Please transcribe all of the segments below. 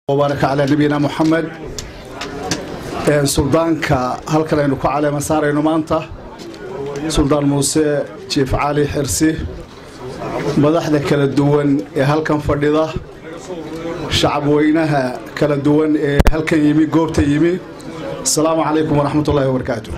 wbaaraka calaa nabiyina moxamed suldaanka halkan aynu ku caleema saarayno maanta suldaan muuse jiif cali xirsi madaxda kala duwan ee halkan fadhida shacabweynaha kala duwan ee halkan yimi goobta yimi asalaamu calaykum waraxmat ullaahi wabarakaatu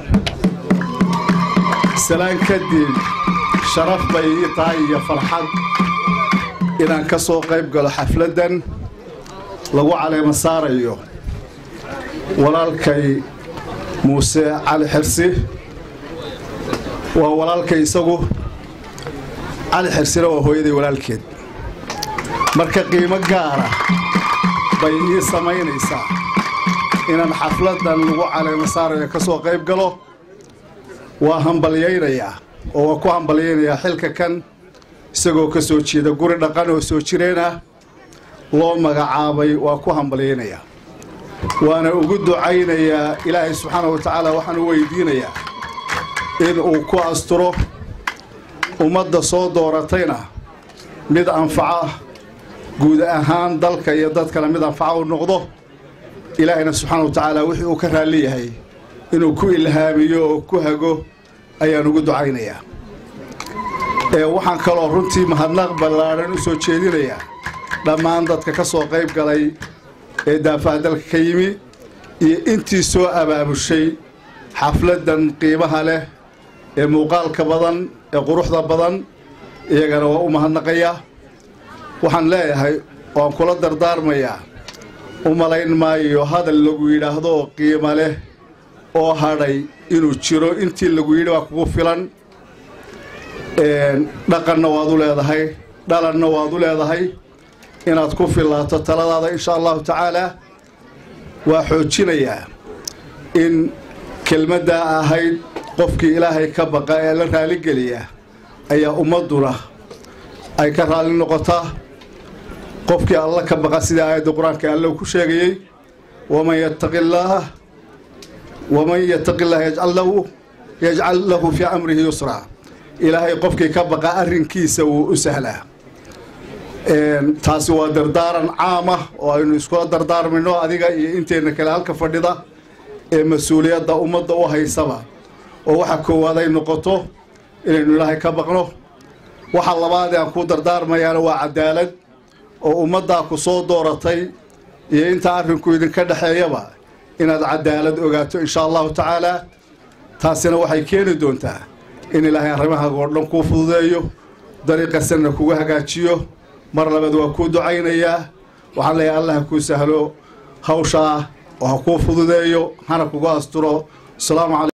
salaan kadib sharaf bay ii tahay iyo farxad inaan ka soo qayb galo xafladdan lagu caleema saarayo walaalkay muuse cali xirsi waa walaalkay isagu cali xirsina waa hooyaday walaalkeed marka qiimo gaara bay ii samaynaysaa inaan xafladdan lagu caleema saarayo ka soo qayb galo waa hambalyaynayaa oo waa ku hambalyaynayaa xilka kan isagoo ka soo jeeda guri dhaqan oo soo jireen ah loo magacaabay waa ku hambalyaynayaa waana ugu ducaynayaa ilaahay subxaana wa tacaala waxaan u weydiinayaa in uu ku asturo ummadda soo dooratayna mid anfaca guud ahaan dalka iyo dadkana mid anfaca u noqdo ilaahayna subxaana wa tacaala wixii uu ka raalli yahay inuu ku ilhaamiyo oo ku hago ayaan ugu ducaynayaa ee waxaan kaloo runtii mahadnaq ballaadhan u soo jeedinayaa dhammaan dadka ka soo qayb galay ee daafaha dalka ka yimi iyo intii soo abaabushay xafladdan qiimaha leh ee muuqaalka badan ee quruxda badan iyagana waa u mahadnaqayaa waxaan leeyahay waan kula dardaarmayaa u malayn maayo hadal lagu yidhaahdo oo qiimo leh oo hadhay inuu jiro intii lagu yidhi waa kugu filan dhaqanna waad u leedahay dhalanna waad u leedahay inaad ku fillaato taladaada insha allahu tacaalaa waa xoojinayaa in kelmaddaa ahayd qofkii ilaahay ka baqa ee la raaligeliya ayaa ummadduna ay ka raalli noqotaa qofkii alla ka baqa sidai aayadda qur-aanka alle ku sheegayey waman yattaqi llaah waman yattaqi llaah yajcal lahu yajcal lahu fii amrihi yusraa ilaahay qofkii ka baqa arrinkiisa wuu u sahlaa taasi waa dardaaran caama oo aynu iskula dardaarmayno adiga iyo inteenna kale halka fadhida ee mas-uuliyadda ummadda u haysaba oo waxa koowaad ay noqoto inaynu ilaahay ka baqno waxa labaad ee aan ku dardaarmayaana waa cadaalad oo ummaddaa ku soo dooratay iyo intaa arrinku idinka dhexeeyaba inaad cadaalad ogaato insha allahu tacaalaa taasina waxay keeni doontaa in ilaahay arrimahaaga oo dhan kuu fududeeyo dariiqa sanna kugu hagaajiyo mar labaad waa kuu ducaynayaa waxaan leeyahay allah ha kuu sahlo hawshaa oo ha kuu fududeeyo hana kugu asturo asalaamu calaykum